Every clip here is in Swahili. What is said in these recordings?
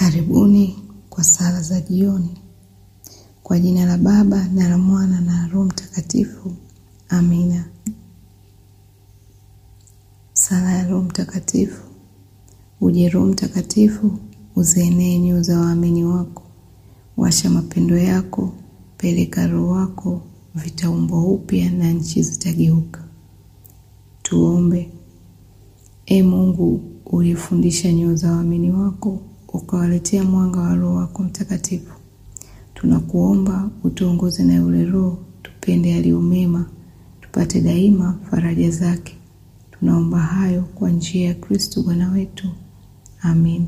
Karibuni kwa sala za jioni. Kwa jina la Baba na la Mwana na Roho Mtakatifu. Amina. Sala ya Roho Mtakatifu. Uje Roho Mtakatifu, uzienee nyoyo za waamini wako. Washa mapendo yako, peleka Roho wako, vitaumbwa upya na nchi zitageuka. Tuombe. E Mungu, ulifundisha nyoyo za waamini wako, ukawaletea mwanga wa Roho wako Mtakatifu. Tunakuomba utuongoze na yule Roho, tupende yaliyo mema, tupate daima faraja zake. Tunaomba hayo kwa njia ya Kristo Bwana wetu. Amina.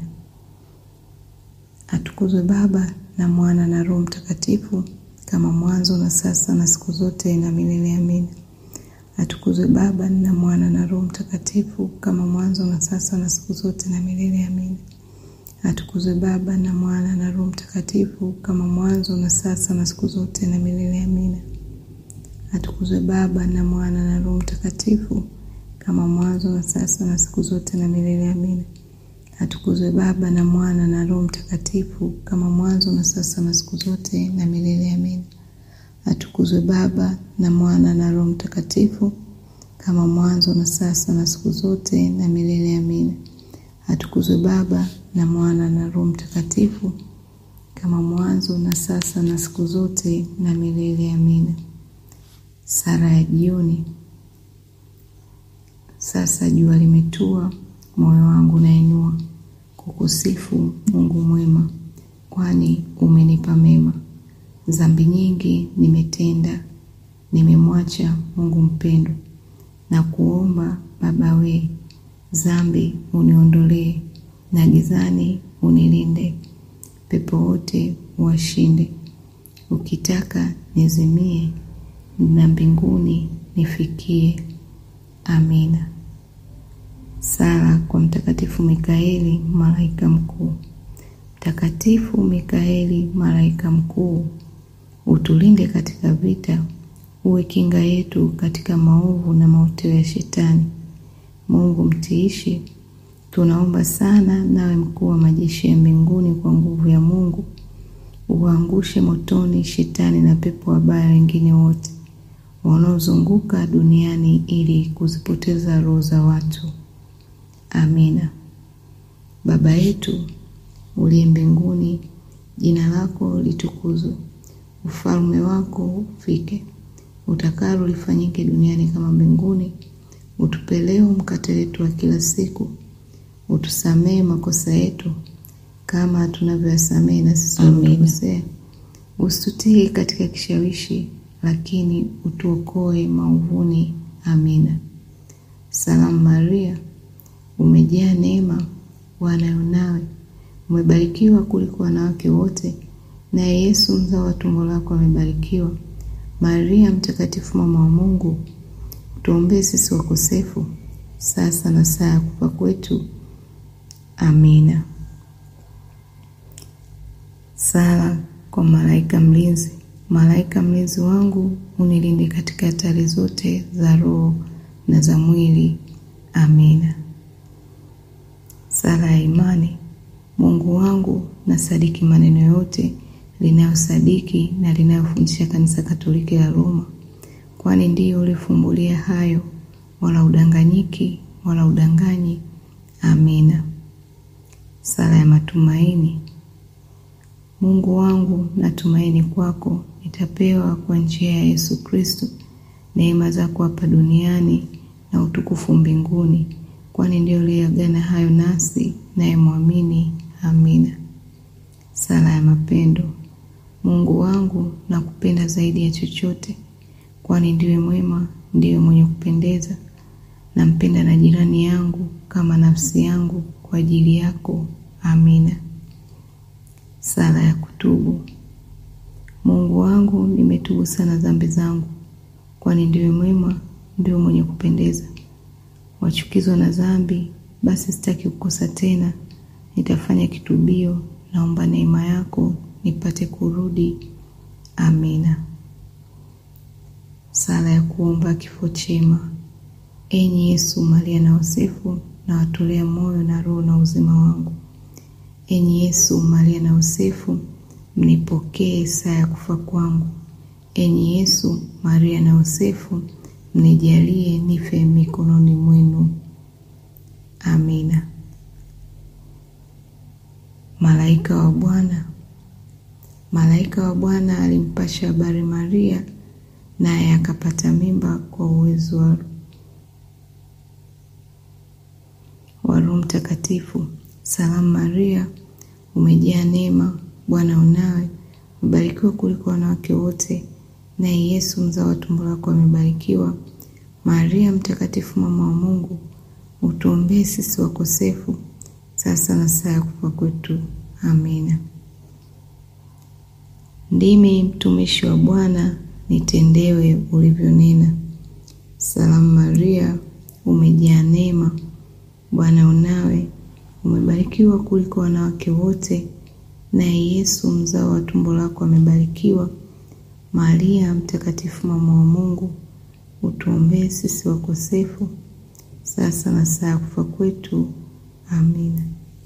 Atukuzwe Baba na Mwana na Roho Mtakatifu, kama mwanzo na sasa na siku zote na milele. Amina. Atukuzwe Baba na Mwana na Roho Mtakatifu, kama mwanzo na sasa na siku zote na milele. Amina. Atukuzwe Baba na Mwana na Roho Mtakatifu, kama mwanzo na sasa na siku zote na milele. Amina. Atukuzwe Baba na Mwana na Roho Mtakatifu, kama mwanzo na sasa na siku zote na milele. Amina. Atukuzwe Baba na Mwana na Roho Mtakatifu, kama mwanzo na sasa na siku zote na milele. Amina. Atukuzwe Baba na Mwana na Roho Mtakatifu, kama mwanzo na sasa na siku zote na milele. Amina. Atukuzwe Baba na Mwana na Roho Mtakatifu, kama mwanzo na sasa na siku zote na milele. Amina. Sala ya jioni. Sasa jua limetua, moyo wangu nainua kukusifu Mungu mwema, kwani umenipa mema. Dhambi nyingi nimetenda, nimemwacha Mungu mpendwa, na kuomba Baba we, dhambi uniondolee, na gizani unilinde, pepo wote uwashinde. Ukitaka nizimie, na mbinguni nifikie. Amina. Sala kwa Mtakatifu Mikaeli, malaika mkuu. Mtakatifu Mikaeli, malaika mkuu, utulinde katika vita, uwe kinga yetu katika maovu na mauteo ya Shetani. Mungu mtiishi, tunaomba sana, nawe mkuu wa majeshi ya mbinguni, kwa nguvu ya Mungu uwaangushe motoni Shetani na pepo wabaya wengine wote wanaozunguka duniani ili kuzipoteza roho za watu. Amina. Baba yetu uliye mbinguni, jina lako litukuzwe, ufalme wako ufike, utakalo lifanyike duniani kama mbinguni. Utupe leo mkate wetu wa kila siku, utusamehe makosa yetu kama tunavyoyasamehe na sisi waliotukosea, usitutie katika kishawishi lakini utuokoe maovuni. Amina. Salamu Maria, umejaa neema, Bwana yu nawe, umebarikiwa kuliko wanawake wote, naye Yesu mzao wa tumbo lako amebarikiwa. Maria Mtakatifu, mama wa Mungu, tuombee sisi wakosefu, sasa na saa ya kufa kwetu. Amina. Sala kwa malaika mlinzi. Malaika mlinzi wangu, unilinde katika hatari zote za roho na za mwili. Amina. Sala ya imani. Mungu wangu, nasadiki maneno yote linayosadiki na linayofundisha Kanisa Katoliki la Roma, kwani ndiyo ulifumbulia hayo, wala udanganyiki wala udanganyi. Amina. Sala ya matumaini. Mungu wangu, natumaini kwako, nitapewa kwa njia ya Yesu Kristo neema zako hapa duniani na utukufu mbinguni, kwani ndio uliagana hayo nasi, naye mwamini. Amina. Sala ya mapendo. Mungu wangu, nakupenda zaidi ya chochote, kwani ndiwe mwema, ndiwe mwenye kupendeza. Nampenda na jirani yangu kama nafsi yangu kwa ajili yako. Amina. Sala ya kutubu. Mungu wangu, nimetubu sana dhambi zangu, kwani ndiwe mwema, ndiwe mwenye kupendeza. Wachukizwa na dhambi, basi sitaki kukosa tena. Nitafanya kitubio, naomba neema yako nipate kurudi. Amina. Sala ya kuomba kifo chema. Enyi Yesu, Maria na Yosefu, na watolea moyo na roho na uzima wangu Enyi Yesu, Maria na Yosefu, mnipokee saa ya kufa kwangu. Enyi Yesu, Maria na Yosefu, mnijalie nife mikononi mwenu. Amina. Malaika wa Bwana. Malaika wa Bwana alimpasha habari Maria, naye akapata mimba kwa uwezo wa wa Roho Mtakatifu. Salamu Maria, umejaa neema, Bwana unawe, umebarikiwa kuliko wanawake wote, naye Yesu mzao wa tumbo lako amebarikiwa. Maria Mtakatifu, mama wa Mungu, utuombee sisi wakosefu, sasa na saa ya kufa kwetu. Amina. Ndimi mtumishi wa Bwana, nitendewe ulivyonena. Salamu Maria, umejaa neema, Bwana unawe, umebarikiwa kuliko wanawake wote, naye Yesu mzao wa tumbo lako amebarikiwa. Maria Mtakatifu, mama wa Mungu, utuombee sisi wakosefu, sasa na saa ya kufa kwetu. Amina.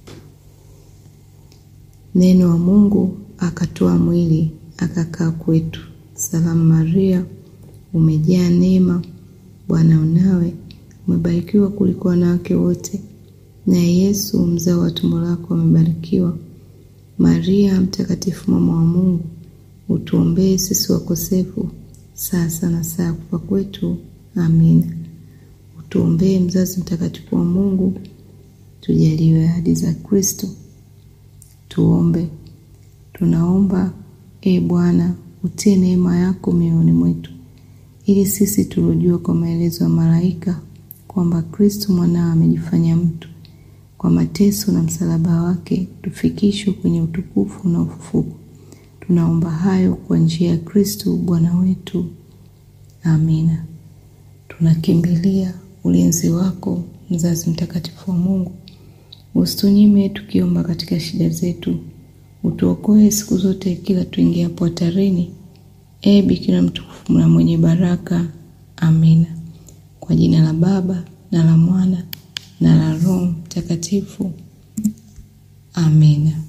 Neno wa Mungu akatoa mwili akakaa kwetu. Salamu Maria, umejaa neema, Bwana unawe, umebarikiwa kuliko wanawake wote, naye Yesu mzao wa tumbo lako amebarikiwa. Maria Mtakatifu, mama wa Mungu, utuombee sisi wakosefu, sasa na saa ya kufa kwetu. Amina. Utuombee mzazi mtakatifu wa Mungu, tujaliwe ahadi za Kristo. Tuombe. Tunaomba e Bwana, utie neema yako mioyoni mwetu, ili sisi tuliojua kwa maelezo ya malaika kwamba Kristo mwanao amejifanya mtu, kwa mateso na msalaba wake tufikishwe kwenye utukufu na ufufuko. Tunaomba hayo kwa njia ya Kristo Bwana wetu. Amina. Tunakimbilia ulinzi wako, mzazi mtakatifu wa Mungu. Usitunyime tukiomba katika shida zetu, utuokoe siku zote kila tuingiapo hatarini. E Bikira mtukufu na mwenye baraka. Amina. Kwa jina la Baba na la Mwana na la Roho Mtakatifu. Amina.